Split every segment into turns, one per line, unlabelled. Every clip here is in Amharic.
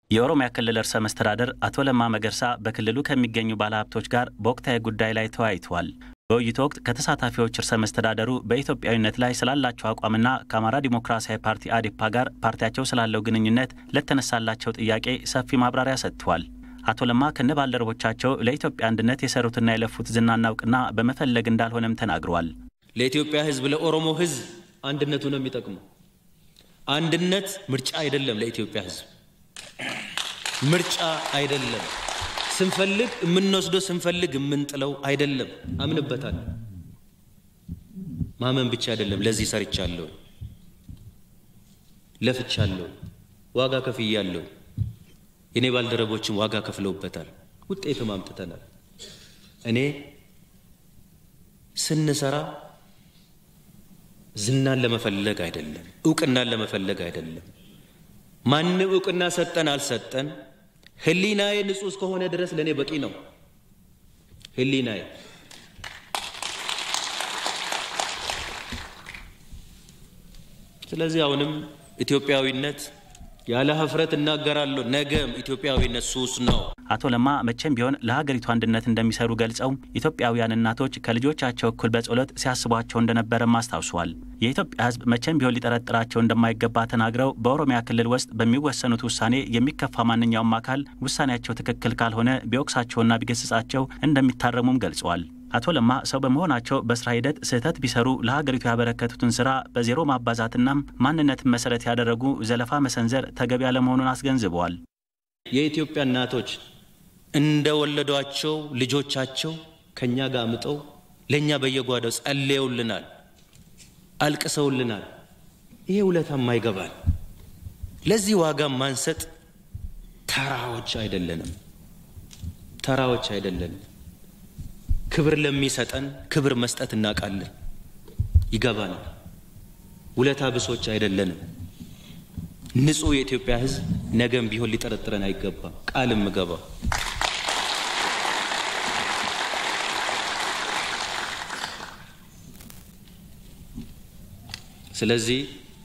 የኦሮሚያ ክልል ርዕሰ መስተዳደር አቶ ለማ መገርሳ በክልሉ ከሚገኙ ባለሀብቶች ጋር በወቅታዊ ጉዳይ ላይ ተወያይተዋል። በውይይቱ ወቅት ከተሳታፊዎች ርዕሰ መስተዳደሩ በኢትዮጵያዊነት ላይ ስላላቸው አቋምና ከአማራ ዲሞክራሲያዊ ፓርቲ አዴፓ ጋር ፓርቲያቸው ስላለው ግንኙነት ለተነሳላቸው ጥያቄ ሰፊ ማብራሪያ ሰጥተዋል። አቶ ለማ ከነ ባልደረቦቻቸው ለኢትዮጵያ አንድነት የሰሩትና የለፉት ዝናና እውቅና በመፈለግ እንዳልሆነም ተናግረዋል።
ለኢትዮጵያ ሕዝብ ለኦሮሞ ሕዝብ አንድነቱ ነው የሚጠቅመው። አንድነት ምርጫ አይደለም። ለኢትዮጵያ ሕዝብ ምርጫ አይደለም። ስንፈልግ የምንወስደው ስንፈልግ የምንጥለው አይደለም። አምንበታል። ማመን ብቻ አይደለም። ለዚህ ሰርቻለሁ፣ ለፍቻለሁ፣ ዋጋ ከፍያለሁ። የኔ ባልደረቦችም ዋጋ ከፍለውበታል። ውጤትም አምጥተናል። እኔ ስንሰራ ዝናን ለመፈለግ አይደለም፣ እውቅናን ለመፈለግ አይደለም። ማንም እውቅና ሰጠን አልሰጠን ህሊናዬ ንጹህ እስከሆነ ድረስ ለእኔ በቂ ነው። ህሊናዬ ስለዚህ አሁንም ኢትዮጵያዊነት ያለ ሀፍረት እናገራለሁ። ነገም ኢትዮጵያዊነት ሱስ ነው።
አቶ ለማ መቼም ቢሆን ለሀገሪቱ አንድነት እንደሚሰሩ ገልጸው ኢትዮጵያውያን እናቶች ከልጆቻቸው እኩል በጸሎት ሲያስቧቸው እንደነበረም አስታውሰዋል። የኢትዮጵያ ሕዝብ መቼም ቢሆን ሊጠረጥራቸው እንደማይገባ ተናግረው በኦሮሚያ ክልል ውስጥ በሚወሰኑት ውሳኔ የሚከፋ ማንኛውም አካል ውሳኔያቸው ትክክል ካልሆነ ቢወቅሳቸውና ቢገስጻቸው እንደሚታረሙም ገልጸዋል። አቶ ለማ ሰው በመሆናቸው በስራ ሂደት ስህተት ቢሰሩ ለሀገሪቱ ያበረከቱትን ስራ በዜሮ ማባዛትና ማንነትን መሰረት ያደረጉ ዘለፋ መሰንዘር ተገቢ ያለመሆኑን አስገንዝበዋል።
የኢትዮጵያ እናቶች እንደወለዷቸው ልጆቻቸው ከእኛ ጋር አምጠው ለእኛ በየጓዳው ጸልየውልናል፣ አልቅሰውልናል። ይሄ ውለታም አይገባል። ለዚህ ዋጋ ማንሰጥ ተራዎች አይደለንም፣ ተራዎች አይደለንም። ክብር ለሚሰጠን ክብር መስጠት እናውቃለን፣ ይገባናል። ውለታ ብሶች አይደለንም። ንጹሕ የኢትዮጵያ ሕዝብ ነገም ቢሆን ሊጠረጥረን አይገባም። ቃልም ምገባው ስለዚህ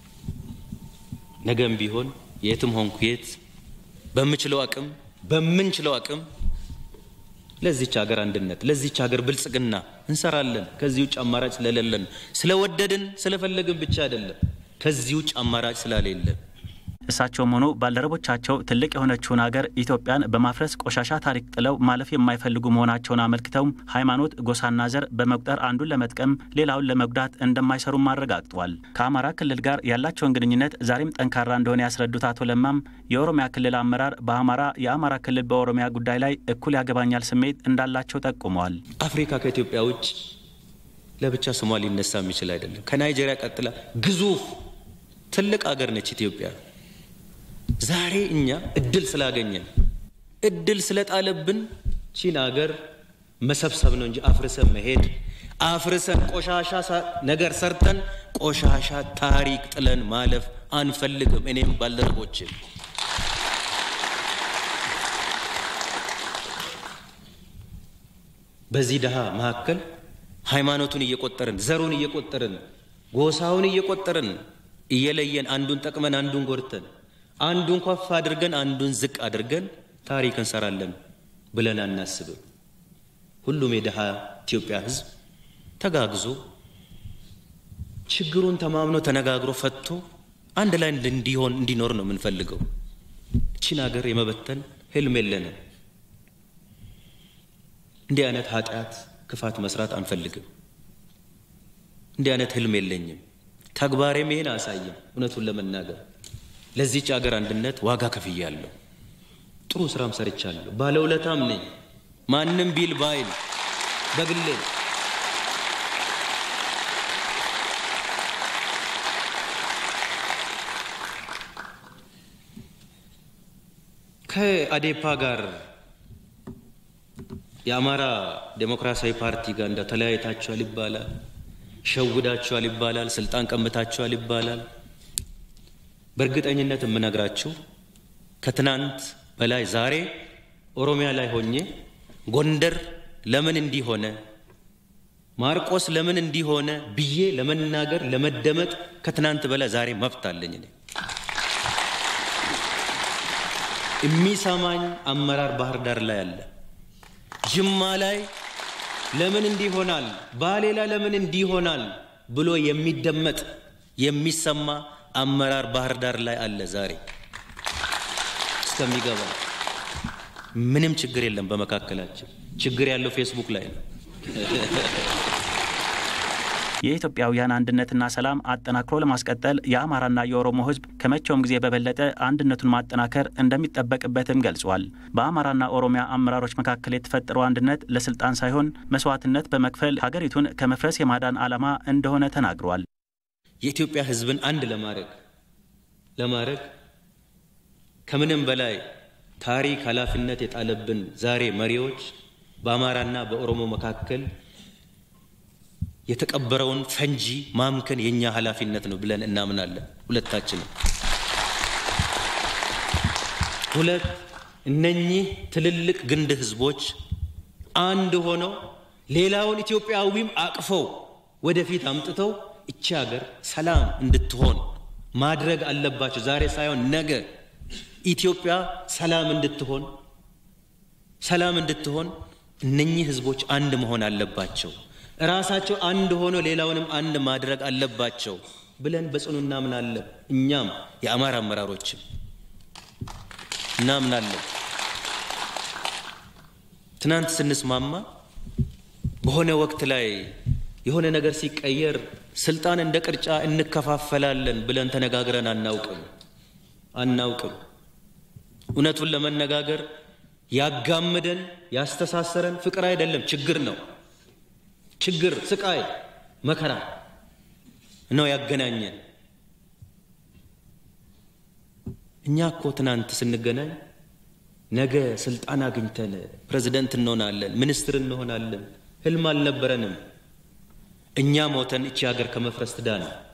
ነገም ቢሆን የትም ሆንኩ የት በምችለው አቅም በምንችለው አቅም ለዚች ሀገር አንድነት ለዚች ሀገር ብልጽግና እንሰራለን። ከዚህ ውጭ አማራጭ ስለሌለን ስለወደድን ስለፈለግን ብቻ አይደለም፣ ከዚህ ውጭ አማራጭ ስላሌለን
እሳቸውም ሆኑ ባልደረቦቻቸው ትልቅ የሆነችውን ሀገር ኢትዮጵያን በማፍረስ ቆሻሻ ታሪክ ጥለው ማለፍ የማይፈልጉ መሆናቸውን አመልክተው ሃይማኖት፣ ጎሳና ዘር በመቁጠር አንዱን ለመጥቀም ሌላውን ለመጉዳት እንደማይሰሩም አረጋግጠዋል። ከአማራ ክልል ጋር ያላቸውን ግንኙነት ዛሬም ጠንካራ እንደሆነ ያስረዱት አቶ ለማም የኦሮሚያ ክልል አመራር በአማራ የአማራ ክልል በኦሮሚያ ጉዳይ ላይ እኩል ያገባኛል ስሜት እንዳላቸው ጠቁመዋል።
አፍሪካ ከኢትዮጵያ ውጭ ለብቻ ስሟ ሊነሳ የሚችል አይደለም። ከናይጄሪያ ቀጥላ ግዙፍ ትልቅ ሀገር ነች ኢትዮጵያ። ዛሬ እኛ እድል ስላገኘን እድል ስለጣለብን ቺን አገር መሰብሰብ ነው እንጂ አፍርሰን መሄድ አፍርሰን ቆሻሻ ነገር ሰርተን ቆሻሻ ታሪክ ጥለን ማለፍ አንፈልግም። እኔም ባልደረቦችን በዚህ ድሃ መካከል ሃይማኖቱን እየቆጠርን ዘሩን እየቆጠርን ጎሳውን እየቆጠርን እየለየን አንዱን ጠቅመን አንዱን ጎድተን አንዱን ከፍ አድርገን አንዱን ዝቅ አድርገን ታሪክ እንሰራለን ብለን አናስብም። ሁሉም የድሃ ኢትዮጵያ ሕዝብ ተጋግዞ ችግሩን ተማምኖ ተነጋግሮ ፈቶ አንድ ላይ እንዲሆን እንዲኖር ነው የምንፈልገው። እቺን ሀገር የመበተን ህልም የለንም። እንዲህ አይነት ኃጢአት፣ ክፋት መስራት አንፈልግም። እንዲህ አይነት ህልም የለኝም። ተግባሬም ይሄን አያሳይም። እውነቱን ለመናገር ለዚች ሀገር አንድነት ዋጋ ከፍያለሁ። ጥሩ ስራም ሰርቻለሁ። ባለውለታም ነኝ። ማንም ቢል ባይል በግሌ ከአዴፓ ጋር የአማራ ዴሞክራሲያዊ ፓርቲ ጋር እንደ ተለያይታችኋል ይባላል፣ ሸውዳችኋል ይባላል፣ ስልጣን ቀምታችኋል ይባላል። በእርግጠኝነት የምነግራችሁ ከትናንት በላይ ዛሬ ኦሮሚያ ላይ ሆኜ ጎንደር ለምን እንዲሆነ ማርቆስ ለምን እንዲሆነ ብዬ ለመናገር ለመደመጥ ከትናንት በላይ ዛሬ መብት አለኝ እኔ። የሚሰማኝ አመራር ባህር ዳር ላይ አለ። ጅማ ላይ ለምን እንዲህ ይሆናል፣ ባሌ ላይ ለምን እንዲህ ይሆናል ብሎ የሚደመጥ የሚሰማ አመራር ባህር ዳር ላይ አለ። ዛሬ እስከሚገባ ምንም ችግር የለም በመካከላችን። ችግር ያለው ፌስቡክ ላይ ነው።
የኢትዮጵያውያን አንድነትና ሰላም አጠናክሮ ለማስቀጠል የአማራና የኦሮሞ ሕዝብ ከመቼውም ጊዜ በበለጠ አንድነቱን ማጠናከር እንደሚጠበቅበትም ገልጿል። በአማራና ኦሮሚያ አመራሮች መካከል የተፈጠረው አንድነት ለስልጣን ሳይሆን መስዋዕትነት በመክፈል ሀገሪቱን ከመፍረስ የማዳን ዓላማ እንደሆነ ተናግሯል።
የኢትዮጵያ ሕዝብን አንድ ለማድረግ ለማድረግ ከምንም በላይ ታሪክ ኃላፊነት የጣለብን ዛሬ መሪዎች በአማራና በኦሮሞ መካከል የተቀበረውን ፈንጂ ማምከን የእኛ ኃላፊነት ነው ብለን እናምናለን። ሁለታችንም ሁለት እነኚህ ትልልቅ ግንድ ህዝቦች አንድ ሆነው ሌላውን ኢትዮጵያዊም አቅፈው ወደፊት አምጥተው እቺ ሀገር ሰላም እንድትሆን ማድረግ አለባቸው። ዛሬ ሳይሆን ነገ ኢትዮጵያ ሰላም እንድትሆን ሰላም እንድትሆን እነኚህ ህዝቦች አንድ መሆን አለባቸው። ራሳቸው አንድ ሆኖ ሌላውንም አንድ ማድረግ አለባቸው ብለን በጽኑ እናምናለን። እኛም የአማራ አመራሮችም እናምናለን። ትናንት ስንስማማ በሆነ ወቅት ላይ የሆነ ነገር ሲቀየር ስልጣን እንደ ቅርጫ እንከፋፈላለን ብለን ተነጋግረን አናውቅም አናውቅም። እውነቱን ለመነጋገር ያጋምደን ያስተሳሰረን ፍቅር አይደለም፣ ችግር ነው። ችግር፣ ስቃይ፣ መከራ ነው ያገናኘን። እኛ እኮ ትናንት ስንገናኝ ነገ ስልጣን አግኝተን ፕሬዝደንት እንሆናለን፣ ሚኒስትር እንሆናለን ህልም አልነበረንም። እኛ ሞተን እቺ ሀገር ከመፍረስ ትዳን